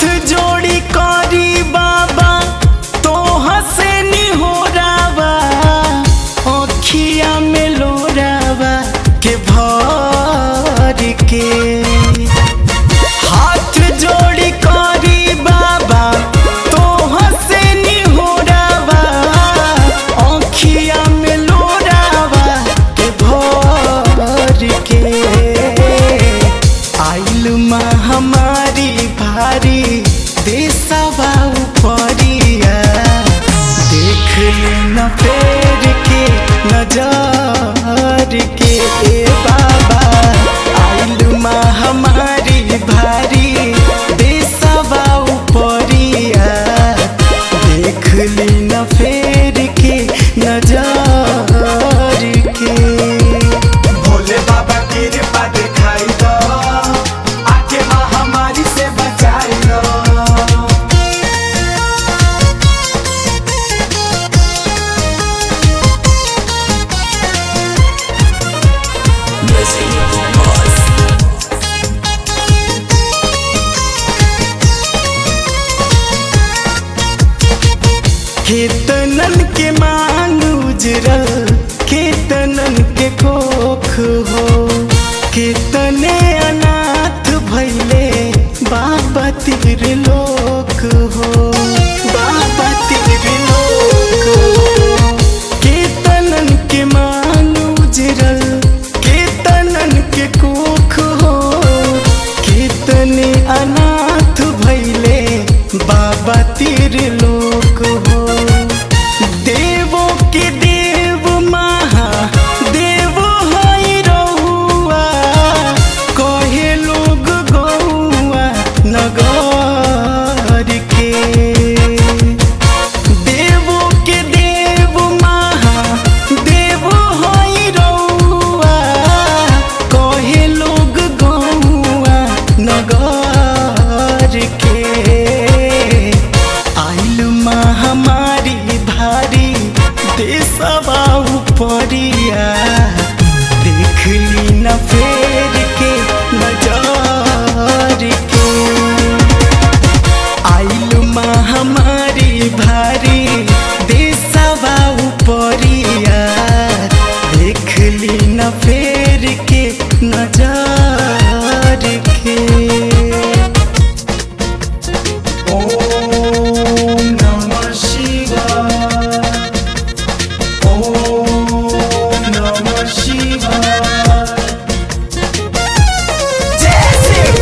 जोड़ी करी बाबा तो हसनी हो रावा अखिया में लोरावा के भर के हाथ जोड़ी करी बाबा तो हसनी हो रावा अखिया में लोरावा के भर के आइल महामारी भारी देशवा उपरिया देख न फेर के नजर के ए बाबा आइल महामारी भारी देशवा उपरिया देख न फेर के नजर के भोले बाबा कृपा दिखाई दो आके महामारी से बचाई दो केतनन के मांग उजरल केतनन के कोख हो केतने अनाथ भैले बाबा तीर लोक हो बाबा तीर लोक हो केतनन के मांग उजरल केतनन के कोख हो केतने अनाथ भैले बाबा तीर लोक हो देवो के देव महा देव हई रहुआ कहे लोग गौआ नगर के देवो के देव महा देव हई रहुआ कहे लोग गौआ नगर के आइल महामारी भारी देशवा उपरिया देखली न फेर के नजर के आइल महामारी भारी देशवा उपरिया देखली न फेर के नजर के ओम नमः शिवाय ओम नमः शिवाय जय शिव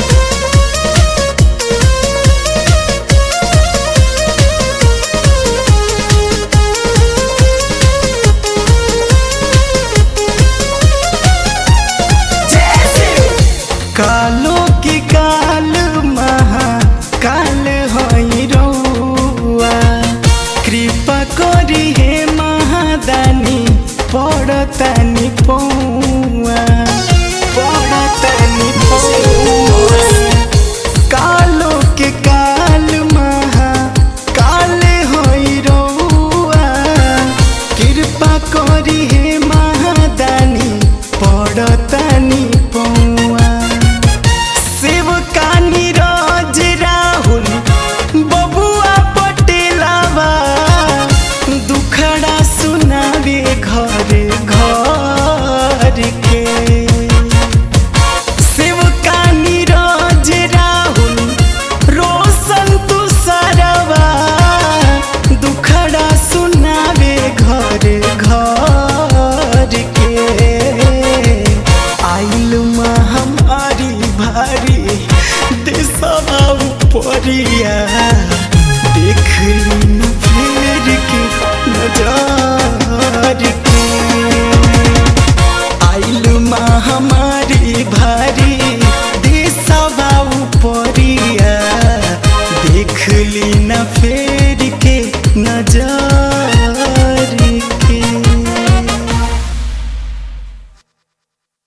जय शिव कालो की काल महा काल हई रउआ कृपा करी हे महादानी पड़तानी पौआ पड़तानी पौआ कालो के काल महा काल हई रउआ कृपा करी हे महादानी पड़तानी पौआ शिव कानी राज राहुल बबुआ पटेलावा दुखड़ा सुनावे घरे घर के शिव कानी राज राहुल रोशन तू सरवा दुखड़ा सुनावे घरे घर के आइल महामारी भारी देशवा उपरिया देखली न फेर के नजर के आइल महामारी भारी देशवा उपरिया देखली न फेर के नजर